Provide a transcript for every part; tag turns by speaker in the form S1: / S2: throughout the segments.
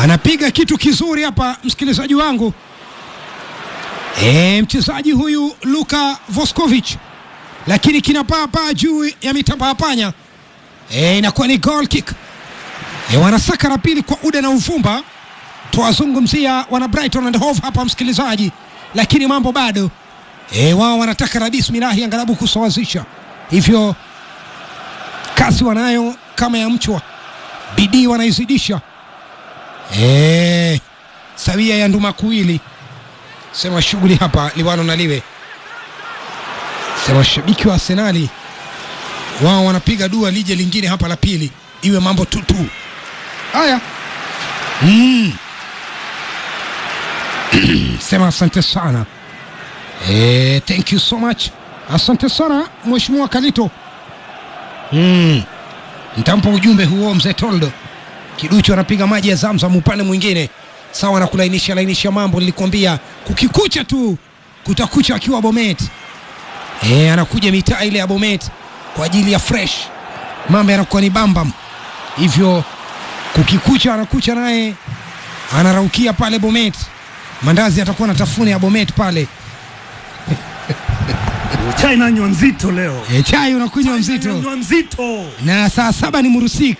S1: anapiga kitu kizuri hapa, msikilizaji wangu. E, mchezaji huyu Luka Voskovic, lakini kinapaa paa juu ya mitamba ya panya. E, inakuwa ni goal kick. E, wanasaka la pili kwa uda na uvumba. Tuwazungumzia wana Brighton and Hove hapa msikilizaji, lakini mambo bado e, wao wanataka na bismillahi angalabu kusawazisha, hivyo kasi wanayo kama ya mchwa, bidii wanaizidisha e, sawia ya nduma kuwili. Sema shughuli hapa liwano na liwe, sema washabiki wa Arsenali wao wanapiga dua lije lingine hapa la pili, iwe mambo tutu haya mm. sema asante sana eh, thank you so much, asante sana mheshimiwa Kalito mm. Nitampa ujumbe huo mzee Toldo Kiduchu anapiga maji ya Zamzam upande mwingine, sawa na kulainisha lainisha mambo. Nilikwambia kukikucha tu kutakucha akiwa Bomet. E, anakuja mitaa ile ya Bomet kwa ajili ya fresh, mambo yanakuwa ni bambam hivyo. Kukikucha anakucha naye anaraukia pale Bomet, mandazi atakuwa na tafune ya Bomet pale.
S2: Chai nanywa nzito leo,
S1: E, chai unakunywa mzito
S2: nanywa nzito
S1: na saa saba ni murusik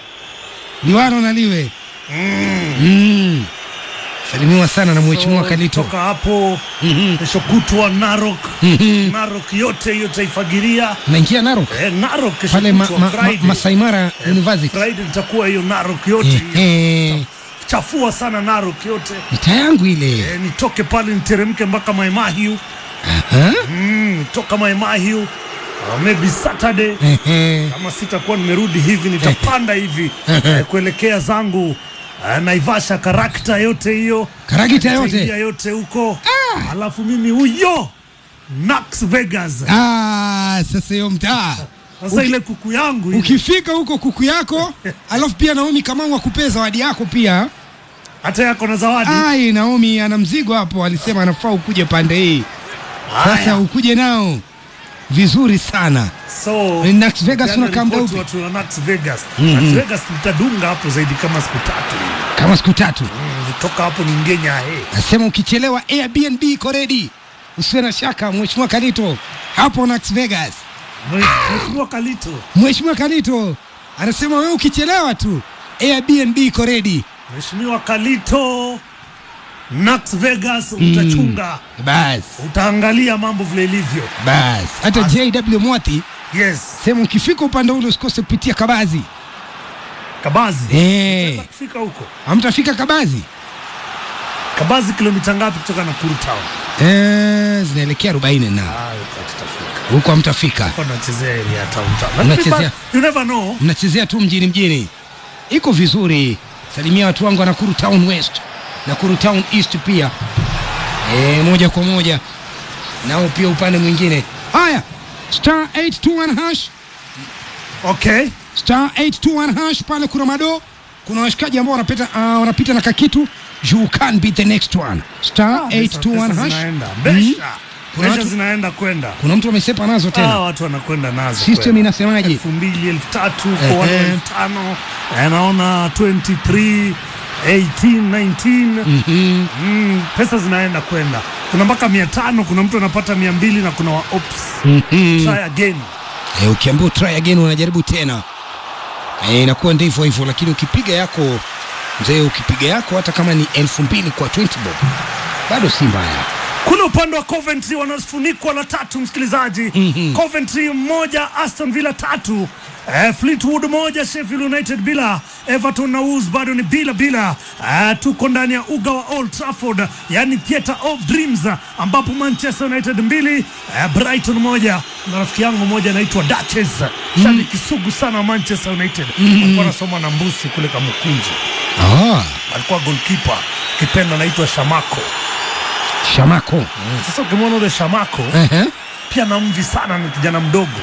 S1: liwano na liwe
S2: mm.
S1: mm. salimiwa sana na mheshimiwa
S2: So,
S1: Kalito
S2: toka hapo
S1: Mhm.
S2: kesho kutwa Narok
S1: Mhm.
S2: Narok yote hiyo taifagiria
S1: naingia Narok
S2: eh, Narok kesho
S1: pale ma,
S2: kutwa
S1: ma, ma,
S2: Friday.
S1: Masai Mara University
S2: Friday itakuwa hiyo Narok yote hiyo.
S1: Ehe.
S2: chafua sana Narok yote
S1: mita yangu ile
S2: eh, nitoke pale niteremke mpaka Maimahiu
S1: Aha.
S2: mm, nitoka Maimahiu uh, maybe Saturday
S1: Ehe.
S2: kama sitakuwa nimerudi hivi nitapanda hivi eh, kuelekea zangu eh, Naivasha karakta yote hiyo
S1: Karagita yote
S2: Nitaingia yote huko alafu mimi huyo Nax Vegas
S1: ah, sasa hiyo mtaa
S2: sasa ile kuku yangu ile,
S1: ukifika huko kuku yako alafu pia Naomi Kamau akupee zawadi yako pia
S2: hata yako na zawadi
S1: ai Naomi ana mzigo hapo alisema anafaa ukuje pande hii sasa
S2: Haya.
S1: ukuje nao vizuri sana
S2: so
S1: Nax Vegas
S2: jana
S1: unakaa muda
S2: ripoti
S1: upi?
S2: watu wa Nax Vegas
S1: Mhm.
S2: Nax Vegas nitadunga hapo zaidi kama siku tatu hivi.
S1: kama siku tatu
S2: Mm, nitoka hapo niingie Nyahe
S1: nasema ukichelewa Airbnb iko ready usiwe na shaka mheshimiwa Kalito hapo Nax Vegas
S2: Mheshimiwa Kalito
S1: mheshimiwa Kalito anasema wewe ukichelewa tu Airbnb iko ready
S2: Mheshimiwa Kalito Nax Vegas utachunga
S1: bas
S2: utaangalia mambo vile ilivyo
S1: bas hata JW Mwati
S2: yes
S1: sema ukifika upande ule usikose kupitia Kabazi
S2: Kabazi
S1: eh
S2: Unaweza kufika huko
S1: hamtafika Kabazi
S2: Kabazi kilomita ngapi kutoka Nakuru town?
S1: eh zinaelekea 40 na
S2: Ah, huko tutafika.
S1: huko hamtafika
S2: Huko nachezea area ya town town.
S1: Unachezea?
S2: Lakini ba- You never know.
S1: mnachezea tu mjini mjini, iko vizuri. Salimia watu wangu wa Nakuru Town West, Nakuru Town East pia e, moja kwa moja nao pia upande mwingine. Haya, star 821 hash
S2: Okay.
S1: star 821 hash pale kuna mado, kuna washikaji ambao wanapita uh, wanapita na kakitu you can be the next one star
S2: Pesa-
S1: 821
S2: pesa
S1: hash
S2: zinaenda.
S1: Mhm.
S2: Besha.
S1: Kuna
S2: Besha
S1: watu-
S2: zinaenda kwenda.
S1: kuna mtu amesepa nazo
S2: Ah,
S1: tena,
S2: watu wanakwenda nazo.
S1: system
S2: kwenda.
S1: inasemaje?
S2: elfu mbili elfu tatu
S1: Ehe.
S2: kwa wale elfu tano Eh, naona 23 18 19
S1: Mhm.
S2: mm, pesa zinaenda kwenda kuna mpaka mia tano kuna mtu anapata mia mbili na kuna wa ops
S1: Mhm.
S2: try again
S1: e, ukiambiwa try again unajaribu tena e, inakuwa ndivyo hivyo, lakini ukipiga yako mzee, ukipiga yako hata kama ni elfu mbili kwa 20 bob bado si mbaya.
S2: kule upande wa Coventry wanafunikwa la tatu msikilizaji
S1: Mhm.
S2: Coventry moja Aston Villa tatu eh, Fleetwood moja Sheffield United bila Everton na Wolves bado ni bila bila eh, tuko ndani ya uga wa Old Trafford yani theatre of dreams ambapo Manchester United mbili eh, Brighton moja na rafiki yangu moja anaitwa Duchess shabiki sugu sana wa Manchester United alikuwa anasoma na mbusi kule Kamukunji
S1: Ah,
S2: alikuwa goalkeeper kipenda anaitwa Shamako
S1: Shamako
S2: sasa ukimwona ule Shamako
S1: Ehe.
S2: pia na mvi sana, ni kijana mdogo.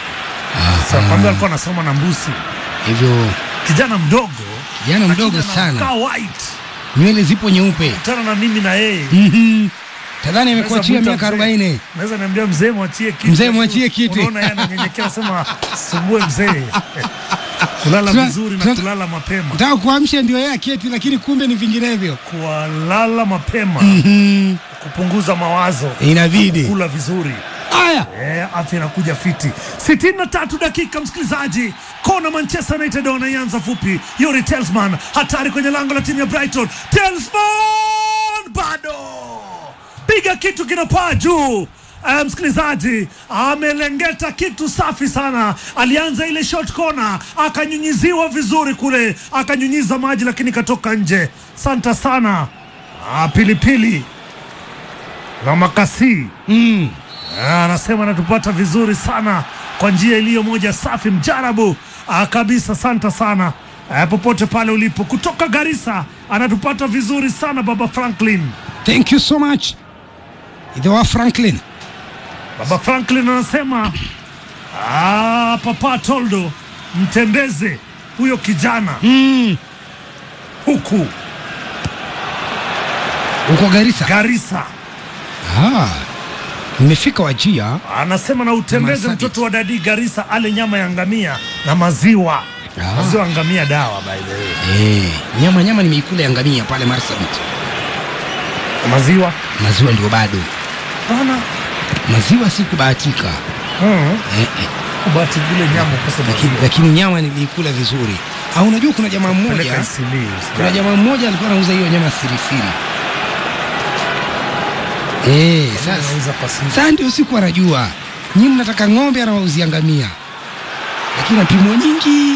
S2: Sasa kwambia alikuwa anasoma na mbusi,
S1: hivyo
S2: kijana mdogo,
S1: Kijana
S2: lakini
S1: mdogo sana.
S2: anakaa white
S1: nywele zipo nyeupe.
S2: tena na mimi na yeye
S1: Mhm. Tadhani amekuachia
S2: Naweza
S1: miaka
S2: mwita
S1: 40.
S2: naweza niambia mzee mwachie kiti,
S1: Mzee mwachie kiti.
S2: Unaona yeye ananyenyekea, sema sumbue mzee kulala
S1: Tuna-
S2: vizuri na
S1: tuna-
S2: kulala mapema
S1: nataka kuamsha ndio yeye aketi, lakini kumbe ni vinginevyo.
S2: kulala mapema
S1: Mhm.
S2: kupunguza mawazo
S1: Inabidi
S2: kula vizuri
S1: haya.
S2: Eh, afya inakuja fiti. 63 dakika, msikilizaji, kona Manchester United wanaianza fupi. Yuri Telsman hatari kwenye lango la timu ya Brighton. Telsman bado piga kitu kinapaa juu. Eh, msikilizaji amelengeta kitu safi sana. Alianza ile short corner akanyunyiziwa vizuri kule, akanyunyiza maji lakini katoka nje. Santa sana ah, pilipili na makasi
S1: Mm.
S2: Ah, anasema anatupata vizuri sana kwa njia iliyo moja safi mjarabu ah, kabisa. Santa sana ah, popote pale ulipo kutoka Garissa anatupata vizuri sana baba Franklin.
S1: Thank you so much. Idhoa Franklin.
S2: Baba Franklin anasema ah, papa Toldo mtembeze huyo kijana
S1: Mm.
S2: huku
S1: Uko Garissa?
S2: Garissa.
S1: Ah. Nimefika Wajia.
S2: Anasema na utembeze
S1: Marsabit.
S2: mtoto wa dadi Garissa ale nyama ya ngamia na maziwa
S1: Ah.
S2: maziwa ya ngamia dawa by the way.
S1: Eh, nyama nyama nimeikula ya ngamia pale Marsabit.
S2: maziwa
S1: Maziwa ndio bado.
S2: Bana.
S1: Maziwa sikubahatika.
S2: Mm.
S1: Eh, eh.
S2: Kubati vile nyama kosa
S1: Lakini, lakini nyama niliikula vizuri. Au unajua kuna jamaa mmoja
S2: peleka isili.
S1: kuna jamaa mmoja alikuwa anauza hiyo nyama sirisiri. Eh, sasa
S2: Anauza pasi.
S1: sasa ndio siku anajua. Nyinyi mnataka ng'ombe anawauzia ngamia. Lakini napimwa nyingi.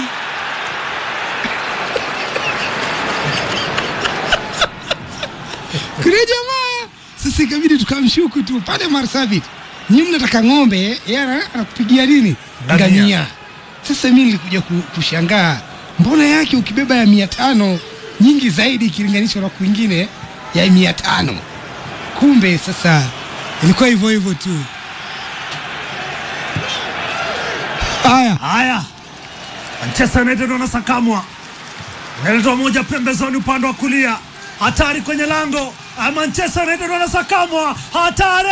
S1: Kuna jamaa sasa ikabidi tukamshuku tu pale Marsabit. Nyinyi mnataka ng'ombe, yeye ana- anakupigia nini?
S2: Ngamia.
S1: Ngamia. Sasa mimi nilikuja ku- kushangaa, mbona yake ukibeba ya mia tano nyingi zaidi ikilinganishwa na kwingine ya mia tano. Kumbe sasa ilikuwa hivyo hivyo tu. Haya,
S2: Haya, Manchester United wanasakamwa, inaletwa moja pembezoni upande wa kulia, hatari kwenye lango. Ah, Manchester United wanasakamwa, hatari!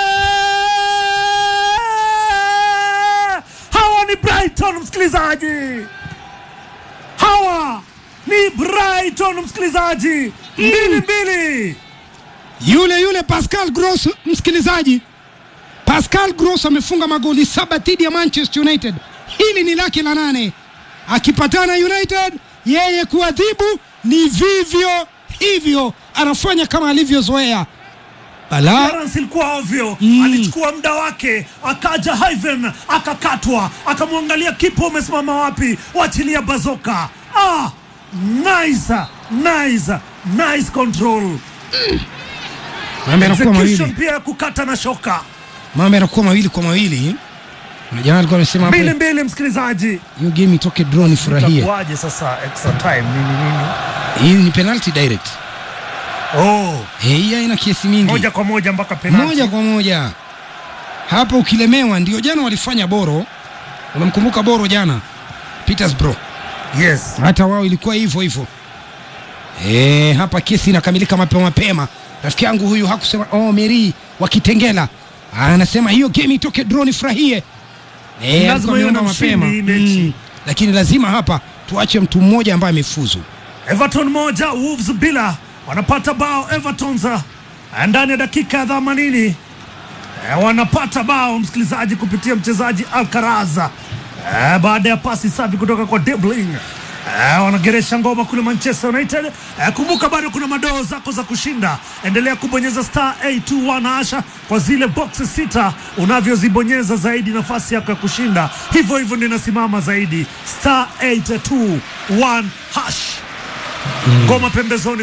S2: Hawa ni Brighton, msikilizaji, hawa ni Brighton, msikilizaji, mbili mbili.
S1: yule yule Pascal Gross, msikilizaji, Pascal Gross amefunga magoli saba dhidi ya Manchester United. Hili ni lake la nane, akipatana United, yeye kuadhibu ni vivyo hivyo, anafanya kama alivyozoea. Bala
S2: Clearance ilikuwa ovyo
S1: Mm.
S2: alichukua muda wake, akaja Ivan akakatwa, akamwangalia kipa umesimama wapi, wachilia bazoka. Ah, nice, nice, nice control.
S1: mambo yanakuwa
S2: Execution
S1: mawili,
S2: pia ya kukata na shoka.
S1: mambo yanakuwa mawili kwa mawili. Na jana alikuwa amesema hapo,
S2: Mbili mbili, msikilizaji,
S1: hiyo game itoke draw nifurahie.
S2: itakuwaje sasa extra time nini nini?
S1: Hii ni penalty direct,
S2: Oh,
S1: Eh, hii haina kesi mingi.
S2: moja kwa moja mpaka penalty.
S1: moja kwa moja hapo ukilemewa. Ndio jana walifanya Boro, unamkumbuka Boro jana Petersbro,
S2: Yes.
S1: hata wao ilikuwa hivyo hivyo. E, hapa kesi inakamilika mapema mapema. Rafiki yangu huyu hakusema oh, Meri wa Kitengela anasema hiyo game itoke draw nifurahie. E,
S2: Lazima iwe na
S1: mapema
S2: mshindi hii mechi.
S1: lakini lazima hapa tuache mtu mmoja ambaye amefuzu.
S2: Everton moja Wolves bila wanapata bao Everton za ndani ya dakika ya 80 eh, wanapata bao msikilizaji, kupitia mchezaji Alcaraz eh, baada ya pasi safi kutoka kwa De Bruyne. Eh, wanageresha ngoma kule Manchester United. Eh, kumbuka bado kuna madoo zako za kushinda, endelea kubonyeza star 821 asha kwa zile boxes sita, unavyozibonyeza zaidi nafasi yako ya kushinda hivyo hivyo ndio inasimama zaidi, star 821 hash ngoma pembezoni